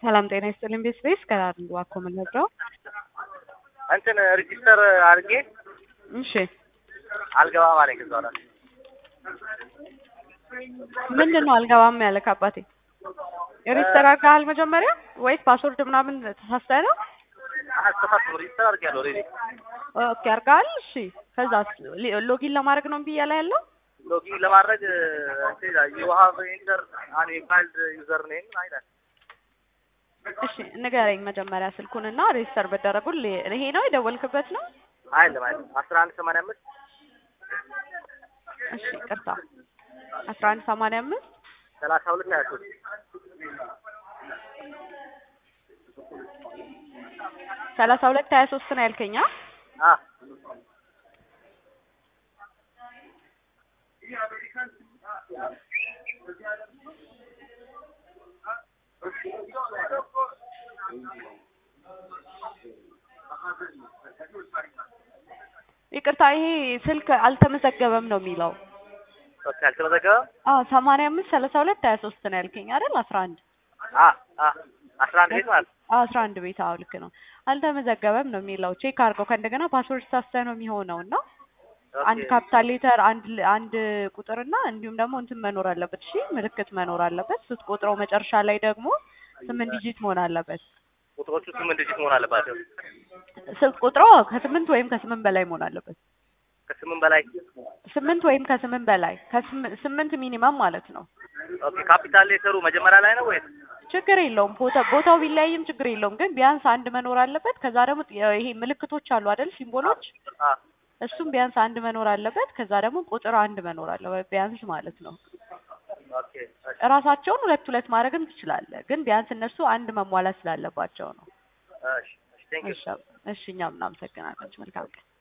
ሰላም ጤና ይስጥልኝ። ቤት ስፔስ ከአንዱ አኮ የምንነግረው እንትን ሬጂስተር አድርጌ እሺ፣ አልገባም አለኝ። ከዛ በኋላ ምንድን ነው አልገባም ያለክ አባቴ? ሬጅስተር አድርገሃል መጀመሪያ ወይስ ፓስወርድ ምናምን ተሳስተህ ነው? አስተፋት ሬጂስተር አድርጌያለሁ ኦልሬዲ። ኦኬ አድርገሃል። እሺ፣ ከዛስ ሎጊን ለማድረግ ነው እምቢ እያለ ያለው? ሎጊን ለማድረግ እንትን ዩ ሃቭ ኢንተር አን ኢንቫልድ ዩዘር ኔም አይላል። እሺ ንገረኝ መጀመሪያ ስልኩንና ሬጅስተር መደረጉን። ይሄ ነው የደወልክበት ነው? አይደለም አይደለም አስራ አንድ ሰማንያ አምስት እሺ ቅርታ፣ አስራ አንድ ሰማንያ አምስት ሰላሳ ሁለት ሀያ ሶስት ሰላሳ ሁለት ሀያ ሶስት ነው ያልከኝ? አ? አ ይቅርታ ይሄ ስልክ አልተመዘገበም ነው የሚለው። ኦኬ አልተመዘገበም። አዎ ሰማንያ አምስት ሰላሳ ሁለት ሀያ ሶስት ነው ያልከኝ አይደል? አስራ አንድ አ አ አስራ አንድ ቤት ማለት አዎ አስራ አንድ ቤት አዎ ልክ ነው። አልተመዘገበም ነው የሚለው። ቼክ አድርገው ከእንደገና ፓስወርድ ሳስተህ ነው የሚሆነው እና አንድ ኦኬ ካፒታል ሌተር አንድ ል- አንድ ቁጥርና እንዲሁም ደግሞ እንትን መኖር አለበት። እሺ ምልክት መኖር አለበት። ስትቆጥረው መጨረሻ ላይ ደግሞ ስምንት ዲጂት መሆን አለበት። ቁጥሮቹ ስምንት ዲጂት መሆን አለባቸው። ስትቆጥረው ከስምንት ወይም ከስምንት በላይ መሆን አለበት። ከስምንት በላይ ስምንት ወይም ከስምንት በላይ ከስም- ስምንት ሚኒመም ማለት ነው። ኦኬ ካፒታል ሌተሩ መጀመሪያ ላይ ነው ወይስ ችግር የለውም። ቦታ ቦታው ቢለያይም ችግር የለውም። ግን ቢያንስ አንድ መኖር አለበት። ከዛ ደግሞ ጥ- ይሄ ምልክቶች አሉ አይደል? ሲምቦሎች አ እሱም ቢያንስ አንድ መኖር አለበት። ከዛ ደግሞ ቁጥር አንድ መኖር አለበት ቢያንስ ማለት ነው። ኦኬ እሺ እራሳቸውን ሁለት ሁለት ማድረግም ትችላለህ። ግን ቢያንስ እነሱ አንድ መሟላት ስላለባቸው ነው። እሺ ቴንክ ዩ እሺ እሺ፣ እኛም እናመሰግናለን። መልካም ቀን